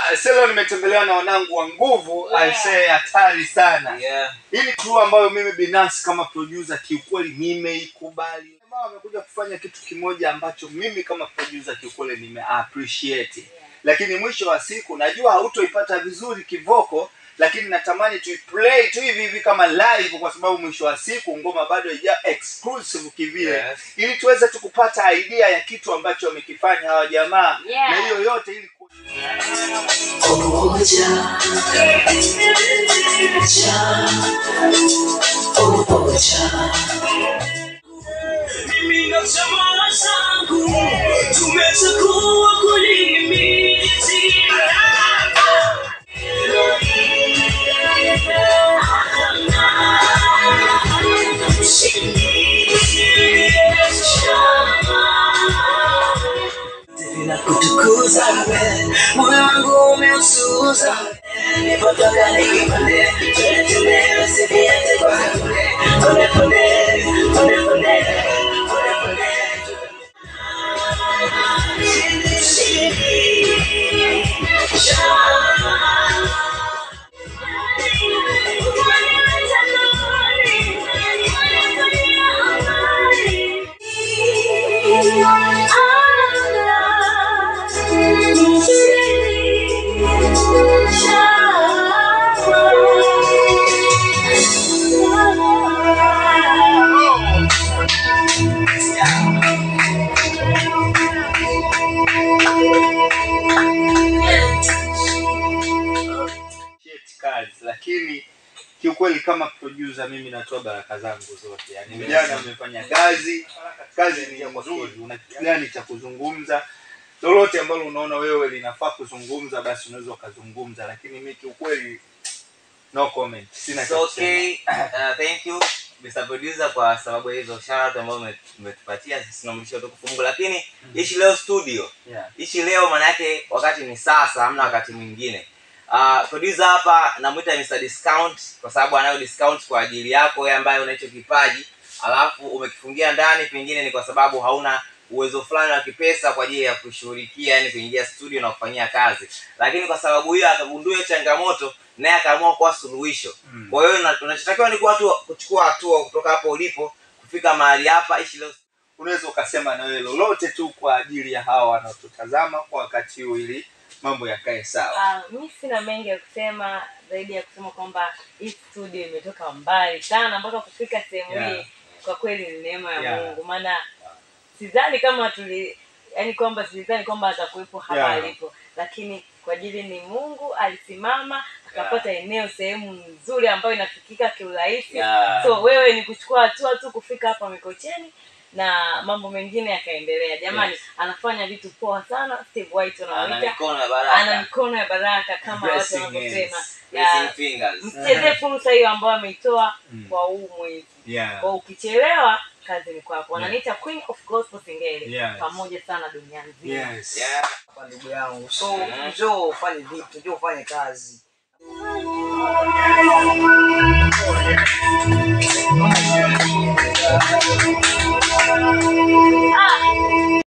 Ah, sasa nimetembelewa na wanangu wa nguvu Yeah. aisee hatari sana Yeah. hii ni crew ambayo mimi binafsi kama producer kiukweli nimeikubali Jamaa wamekuja kufanya kitu kimoja ambacho mimi kama producer kiukweli nime appreciate lakini mwisho wa siku najua hautoipata vizuri kivoko lakini natamani tuiplay tu hivi hivi kama live kwa sababu mwisho wa siku ngoma bado haija exclusive kivile Yes. ili tuweze tu kupata idea ya kitu ambacho wamekifanya hawa jamaa Yeah. na hiyo yote ili ku- Umoja, cha, umoja. mimi na jamaa zangu tumechagua kulimiti Bila kutukuza wewe, moyo wangu umeusuza. Nipotoka nikipande, twende twende, usiviache kwa kule. Pole pole, pole pole, pole pole. appreciate kazi lakini kiukweli kama producer mimi natoa baraka zangu zote yani vijana wamefanya kazi kazi ni nzuri una kitu gani cha kuzungumza lolote ambalo unaona wewe linafaa kuzungumza basi unaweza ukazungumza lakini mi kiukweli no comment sina It's cha kusema. okay. Uh, thank you Mr. Producer kwa sababu ya hizo shout out ambazo ume- umetupatia sisi tunamrudishia utukufu Mungu lakini ishi leo studio yeah. ishi leo maana yake wakati ni sasa hamna wakati mwingine uh, producer hapa namwita Mr. Discount kwa sababu anayo discount kwa ajili yako wewe ambaye una hicho kipaji alafu umekifungia ndani pengine ni kwa sababu hauna uwezo fulani wa kipesa kwa ajili ya kushughulikia yani kuingia studio na kufanyia kazi lakini kwa sababu hiyo akagundua hiyo changamoto naye akaamua kuwa suluhisho Mm. kwa hiyo una- unachotakiwa ni kuwa tu kuchukua hatua kutoka hapo ulipo kufika mahali hapa ishi leo unaweza ukasema na wewe lolote tu kwa ajili ya hawa wanaotutazama kwa wakati huu ili mambo yakae sawa Ah, mi sina mengi ya kusema zaidi ya kusema kwamba hii studio imetoka mbali sana mpaka kufika sehemu Yeah. hii kwa kweli ni neema ya Yeah. mungu maana sidhani kama tuli yani kwamba sidhani kwamba atakuwepo hapa Yeah. alipo lakini kwa ajili ni mungu alisimama akapata eneo sehemu nzuri ambayo inafikika kiurahisi Yeah. so wewe ni kuchukua hatua tu kufika hapa mikocheni na mambo mengine yakaendelea jamani Yes. anafanya vitu poa sana steve white ana wanamwita mikono ya ana baraka mikono ya baraka kama watu Blessing wanavyosema hands. Blessing Ya, fingers msichezee fursa hiyo ambayo ameitoa Mm. kwa huu mwezi yeah. kwa ukichelewa kazi ni kwako wananiita queen of gospel singeli Yes. pamoja sana dunia nzima yes. yeah. kwa ndugu yangu so Mhm. njoo ufanye vitu njoo ufanye kazi